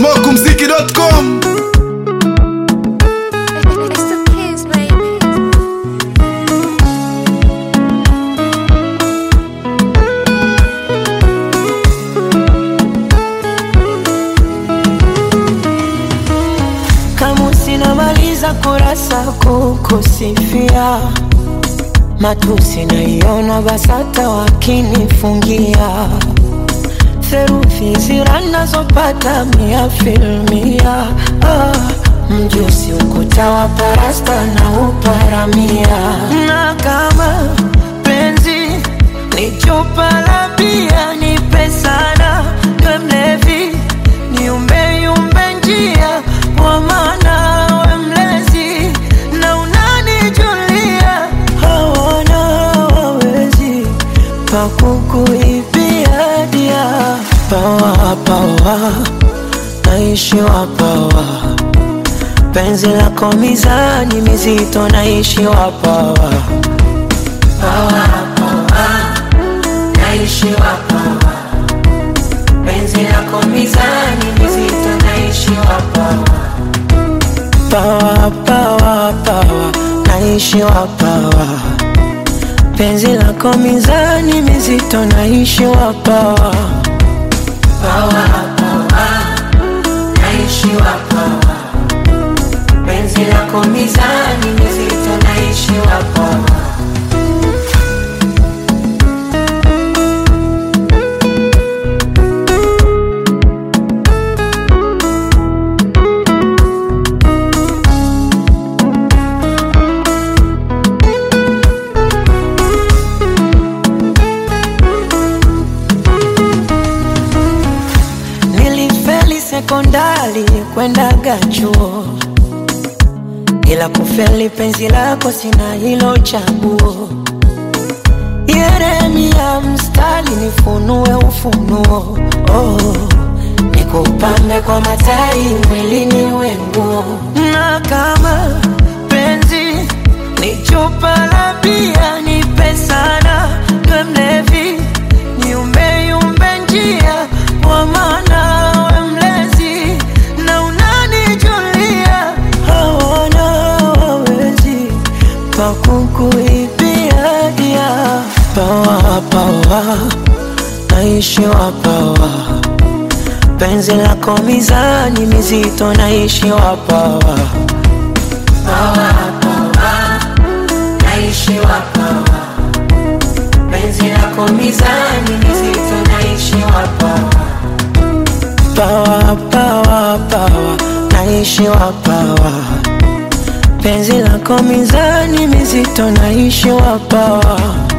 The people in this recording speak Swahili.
smokumziki.com It's the kids, baby. kama sinamaliza kurasa kukusifia matusi naiona basata wakinifungia theruthi zira nazopata mia filmia ah, mjusi ukuta wa parasta na uparamia na kama penzi ni chupa la bia nipe sana we mlevi niumbeyumbe njia kwa maana we mlezi na unanijulia hawana wawezi pakukuibia dia pawa pawa naishiwa pawa penzi lako mizani mizito naishiwa pawa pawa pawa naishiwa pawa penzi lako mizani mizito naishiwa pawa pawa pawa pawa naishiwa pawa penzi lako mizani mizito naishiwa pawa pawa pawa naishiwa pawa penzi lako mizani mizito naishiwa pawa Nilifeli sekondari kwendaga chuo, ila kufeli penzi lako sina hilo chaguo. Yeremia mstari nifunue ufunuo, oh, nikupambe kwa matai mwilini wenguo, na kama penzi ni chupa la bia nipe sana, we mlevi niumbeyumbe njia kwa maana we mlezi na unanijulia hawana wawezi pakukuibia dia pawa pawa naishiwa pawa penzi lako mizani mizito naishiwa pawa pawa pawa naishiwa pawa penzi lako mizani mizito naishiwa pawa pawa pawa pawa naishiwa pawa penzi lako mizani mizito naishiwa pawa